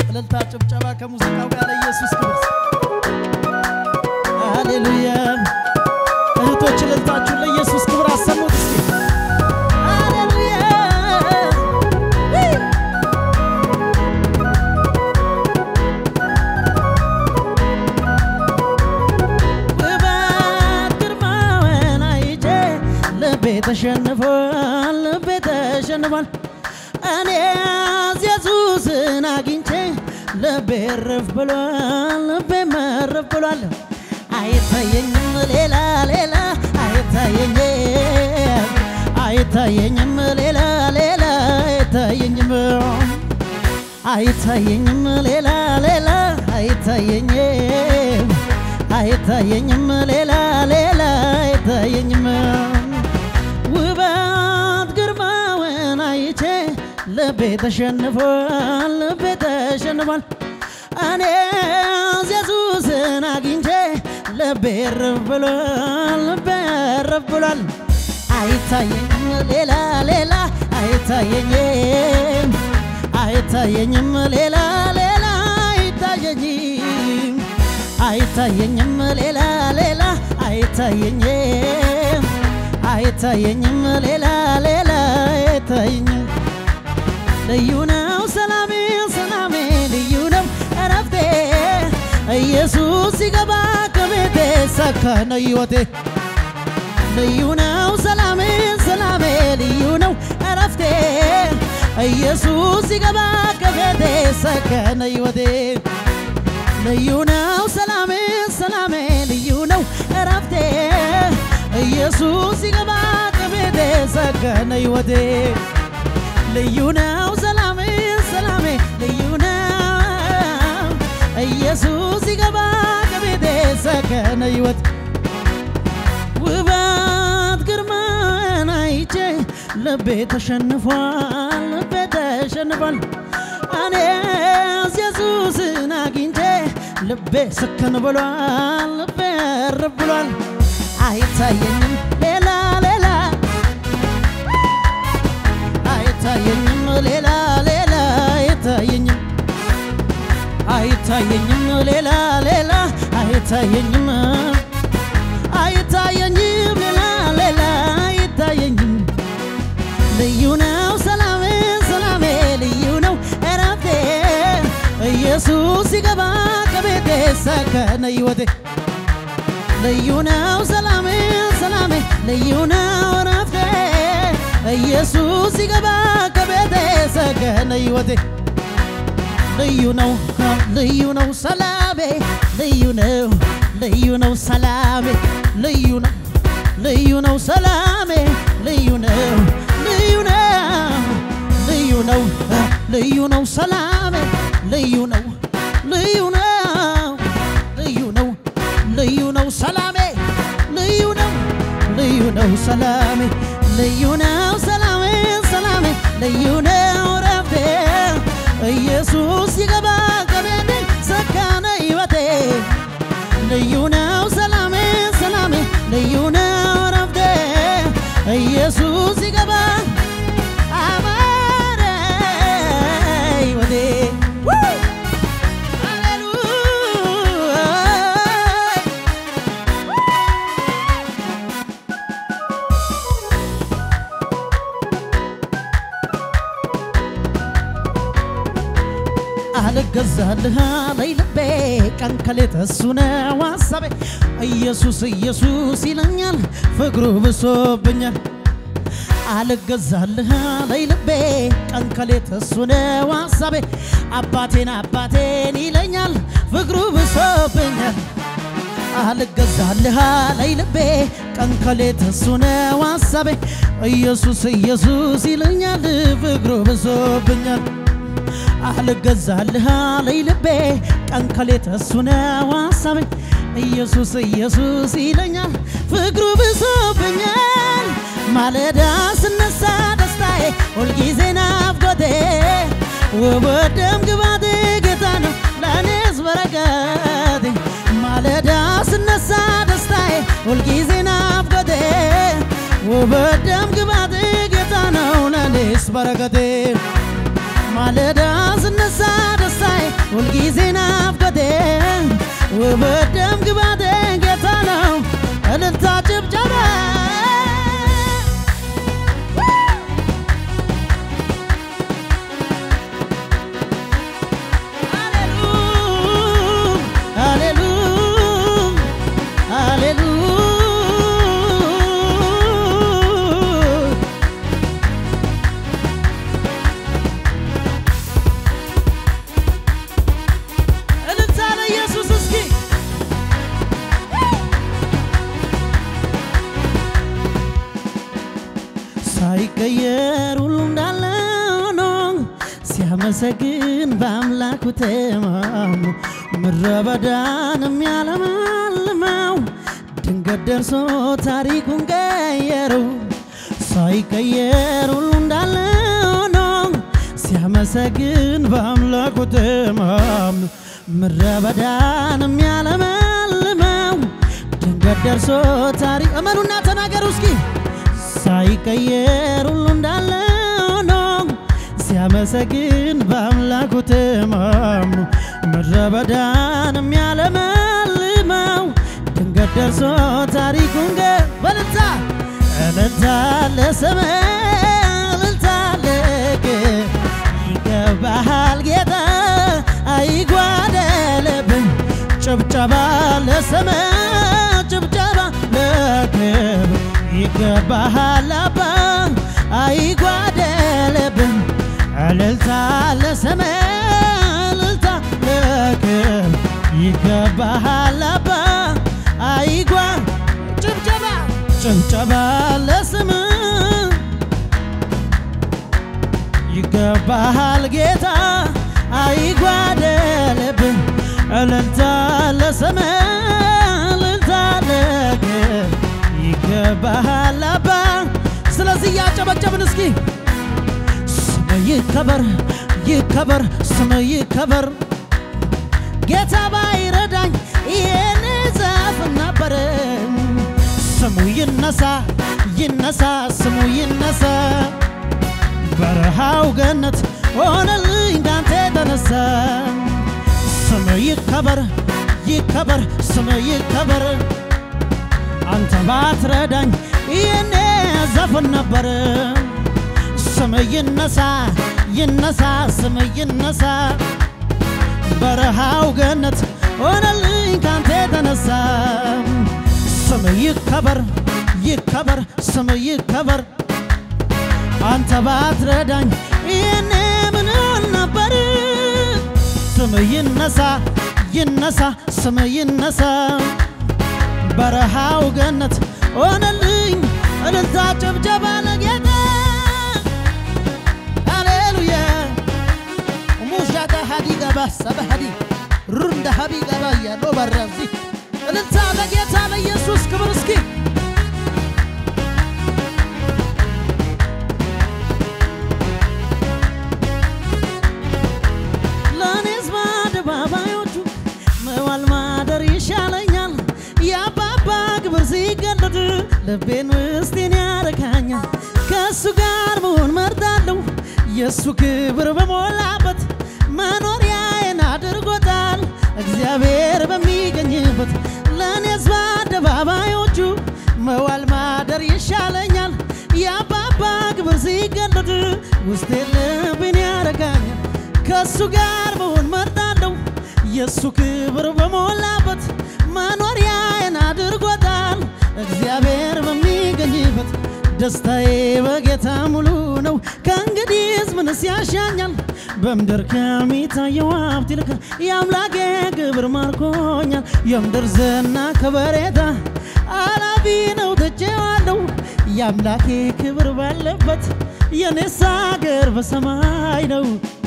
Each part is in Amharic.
እልልታ ጭብጨባ ከሙዚቃው ጋር ለኢየሱስ ክብር። ሃሌሉያ እህቶች እልልታችሁን ለኢየሱስ ክብር አሰሙት እስኪ ሃሌሉያ ውበት ግርማውን አይቼ ልቤ ተሸንፏል ልቤ ተሸንፏል እኔ ኢየሱስን አግኝቼ ልቤ እርፍ ብሏል ልቤ መርፍ ብሏል አይታየኝም ሌላ ሌላ አይታየኝም አይታየኝም ሌላ ሌላ አይታየኝም አይታየኝም ሌላ ሌላ አይታየኝም አይታየኝም ሌላ ሌላ አይታየኝም ውበት ግርማውን አይቼ ልቤ ተሸንፏል ልቤ ተሸንፏል እኔ ኢየሱስን አግኝቼ ልቤ እርፍ ብሏል ልቤ እርፍ ብሏል አይታየኝም ሌላ ሌላ አይታየኝም አይታየኝም ሌላ ሌላ አይታየኝም አይታየኝም ሌላ ሌላ አይታየኝም አይታየኝም ሌላ ሌላ አይታየኝም ልዩ ነው ሰላሜ ሰላሜ ልዩ ነው እረፍቴ ኢየሱስ ሲገባ ከቤቴ ሰከነ ሕይወቴ ልዩ ነው ሰላሜ ሰላሜ ልዩ ነው እረፍቴ ኢየሱስ ሲገባ ከቤቴ ሰከነ ሕይወቴ ልዩ ነው ሰላሜ ሰላሜ ልዩ ነው እረፍቴ ኢየሱስ ሲገባ ከቤቴ ሰከነ ሕይወቴ ልዩ ነው ሰላሜ ሰላሜ ልዩ ነው ኢየሱስ ሲገባ ከቤቴ ሰከነ ሕይወት ውበት ግርማን አይቼ ልቤ ተሸንፏል ልቤ ተሸንፏል እኔ ኢየሱስን አግኝቼ ልቤ ስክን ብሏል ልቤ እርፍ ብሏል አይታየኝም ሌላ ሌላ አይታየኝም ሌላ ሌላ አይታየኝም አይታየኝም ሌላ ሌላ አይታየኝም አይታየኝም ሌላ ሌላ አይታየኝም ልዩ ነው ሰላሜ ሰላሜ ልዩ ነው እረፍቴ ኢየሱስ ሲገባ ከቤቴ ሰከነ ሕይወቴ ልዩ ነው ሰላሜ ሰላሜ ልዩ ነው እረፍቴ ኢየሱስ ሲገባ ከቤቴ ሰከነ ሕይወቴ ልዩ ነው ልዩ ነው ሰላሜ ልዩ ነው ልዩ ነው ሰላሜ ልዩ ነው ልዩ ነው ሰላሜ ልዩ ነው ልዩ ነው ልዩ ነው ልዩ ነው ሰላሜ ልዩ ነው ልዩ ነው ልዩ ነው ልዩ ነው ሰላሜ ልዩ ነው ልዩ ነው ሰላሜ ልዩ ነው ሰላሜ ሰላሜ ልዩ ነው ረፍቴ ኢየሱስ ሲገባ ከቤቴ ሰካነ ሕይወቴ ልዩ ነው ሰላሜ ሰላሜ ልዩ ነው ረፍቴ ኢየሱስ ሲገባ አማረ ሕይወቴ ሃሌሉያ አልገዛልህ አለኝ ልቤ ቀን ከሌት እሱ ነው ሐሳቤ ኢየሱስ ኢየሱስ ይለኛል ፍቅሩ ብሶብኛል አልገዛልህ አለኝ ልቤ ቀን ከሌት እሱ ነው ሐሳቤ አባቴን አባቴን ይለኛል ፍቅሩ ብሶብኛል አልገዛልህ አለኝ ልቤ ቀን ከሌት እሱ ነው ሐሳቤ ኢየሱስ ኢየሱስ ይለኛል ፍቅሩ ብሶብኛል አልገዛልህ አለኝ ልቤ ቀን ከሌት እሱ ነው ሐሳቤ ኢየሱስ ኢየሱስ ይለኛል ፍቅሩ ብሶብኛል ማለዳ ስነሳ ደስታዬ ሁልጊዜ ናፍቆቴ ውበት ደም ግባቴ ጌታ ነው ለእኔስ በረከቴ ማለዳ ስነሳ ደስታዬ ሁልጊዜ ናፍቆቴ ውበት ደም ግባቴ ጌታ ነው ለእኔስ በረከቴ ማለዳ ስነሳ ደስታዬ ሁልጊዜ ናፍቆቴ ውበት ደም ግባቴ ጌታ ነው እልልታ ጭብጨባ እልልታ ለኢየሱስ እስኪ ሳይቀየር ሁሉ እንዳለ ሆኖ ሲያመሰግን በአምላኩ ተማምኖ ምድረ በዳን የሚያለመልመው ድንገት ደርሶ ታሪኩን ቀየረው። ሳይቀየር ሁሉ እንዳለ ሆኖ ሲያመሰግን በአምላኩ ተማምኖ ምድረ በዳን የሚያለመልመው ድንገት ደርሶ ታሪክ እመኑና ተናገሩ እስኪ ሳይቀየር ሁሉ እንዳለ ሆኖ ሲያመሰግን በአምላኩ ተማምኖ ምድረ በዳን የሚያለመልመው ድንገት ደርሶ ታሪኩን ገ በልልታ እልልታ ለስም እልልታ ለክ ይገባሃል ጌታ አይጓደልብን ጭብጨባ ለስም ጭብጨባ ለክብር ይገባሃል አባ አይጓደልብን እልልታ ለስም እልልታ ለክብር ይገባሃል አባ አይጓ ጭብጨባ ጭብጨባ ለስም ይገባሃል ጌታ አይጓደልብን እልልታ ለስም እልልታ ለክብር ይገባሃል አባ ስለዚህ እያጨበጨብን እስኪ ስም ይከበር ይከበር ስም ይከበር ጌታ ባይረዳኝ ይህን ዛፍ ነበር ስሙ ይነሳ ይነሳ ስሙ ይነሳ በረሃው ገነት ሆነልኝ ካንተ የተነሳ ስም ይከበር ይከበር ስም ይከበር አንተ ባትረዳኝ ይህኔ ዘፍን ነበር ስም ይነሳ ይነሳ ስም ይነሳ በረሃው ገነት ሆነልኝ ካንተ የተነሳ ስም ይከበር ይከበር ስም ይከበር አንተ ባትረዳኝ ይህኔ ምን ነበር ስም ይነሳ ይነሳ ስም ይነሳ በረሃው ገነት ሆነልኝ እልልታ ጭብጨባ ለጌታ ሃሌሉያ ሙሻታ ሀዲ ገባ ሰበ ሀዲ ሩንደ ሀቢ ገባ ያለው በረዚ እልልታ ለጌታ ለኢየሱስ ክብር እስኪ ለእኔስ በአደባባዮቹ መዋል ማደር ይሻለኛል። የአባባ ግብር ሲገለጥ ልቤን ውስጤን ያረካኛል። ከእሱ ጋር መሆን መርጣለሁ። የእሱ ክብር በሞላበት መኖሪያዬን አድርጎታል። እግዚአብሔር በሚገኝበት ለእኔስ በአደባባዮቹ መዋል ማደር ይሻለኛል። የአባባ ግብር ሲገለጥ ውስጤን ልቤን ያረካኛል። ከእሱ ጋር መሆን መርጣለሁ። የእሱ ክብር በሞላበት መኖሪያዬን አድርጎታል። እግዚአብሔር በሚገኝበት ደስታዬ በጌታ ሙሉ ነው። ከእንግዲህስ ምንስ ያሻኛል? በምድር ከሚታየው ሀብት ይልቅ የአምላኬ ክብር ማርኮኛል። የምድር ዝና ከበሬታ አላፊ ነው ትቼዋለሁ። የአምላኬ ክብር ባለበት የኔስ አገር በሰማይ ነው።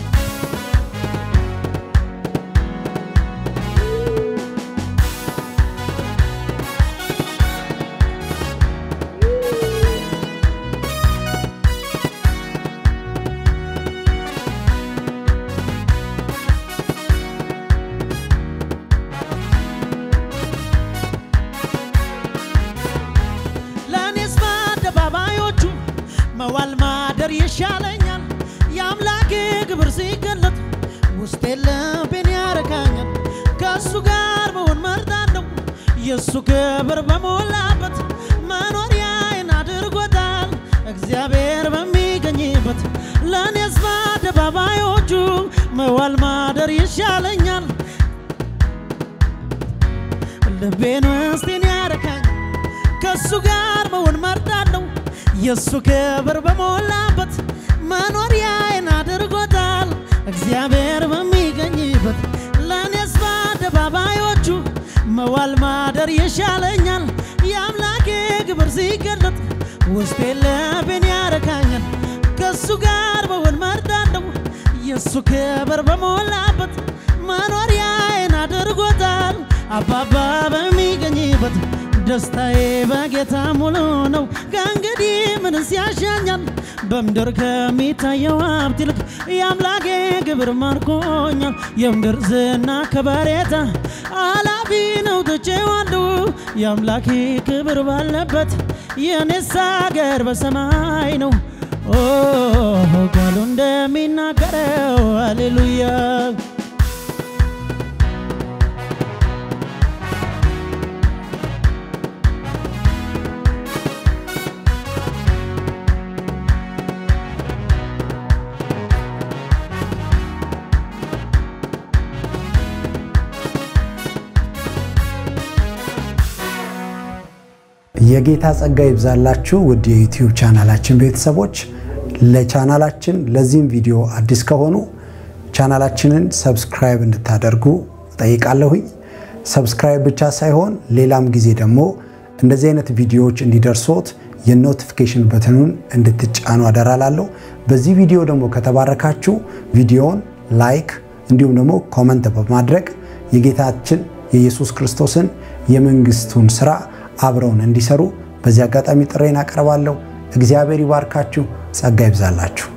ለእኔስ በአደባባዮቹ መዋል ማደር ይሻለኛል። የአምላኬ ክብር ሲገለጥ ውስጤ ልቤ የእሱ ክብር በሞላበት መኖሪያዬን አድርጎታል እግዚአብሔር በሚገኝበት ለእኔስ በአደባባዮቹ መዋል ማደር ይሻለኛል ልቤን ውስጤን ያረካኝ ከእሱ ጋር መሆን መርዳለሁ የእሱ ክብር በሞላበት መኖሪያዬን አድርጎታል እግዚአብሔር በሚገኝበት ለእኔስ በአደባባዮቹ መዋል ማደር ይሻለኛል የአምላኬ ግብር ሲገለጥ ውስጤ ልቤን ያረካኛል ከእሱ ጋር መሆን መርዳለሁ የእሱ ክብር በሞላበት መኖሪያዬን አድርጎታል አባባ በሚገኝበት ደስታዬ በጌታ ሙሉ ነው። ከእንግዲህ ምንስ ያሻኛል? በምድር ከሚታየው ሀብት ይልቅ የአምላኬ ክብር ማርኮኛል። የምድር ዝና ከበሬታ አላፊ ነው ትቼዋለሁ። የአምላኬ ክብር ባለበት የኔስ አገር በሰማይ ነው። ኦ ቃሉ እንደሚናገረው ሃሌሉያ የጌታ ጸጋ ይብዛላችሁ ውድ የዩቲዩብ ቻናላችን ቤተሰቦች። ለቻናላችን ለዚህም ቪዲዮ አዲስ ከሆኑ ቻናላችንን ሰብስክራይብ እንድታደርጉ ጠይቃለሁኝ። ሰብስክራይብ ብቻ ሳይሆን ሌላም ጊዜ ደግሞ እንደዚህ አይነት ቪዲዮዎች እንዲደርሶት የኖቲፊኬሽን በትኑን እንድትጫኑ አደራላለሁ። በዚህ ቪዲዮ ደግሞ ከተባረካችሁ ቪዲዮውን ላይክ እንዲሁም ደግሞ ኮመንት በማድረግ የጌታችን የኢየሱስ ክርስቶስን የመንግስቱን ስራ አብረውን እንዲሰሩ በዚህ አጋጣሚ ጥሬን አቀርባለሁ። እግዚአብሔር ይባርካችሁ፣ ጸጋ ይብዛላችሁ።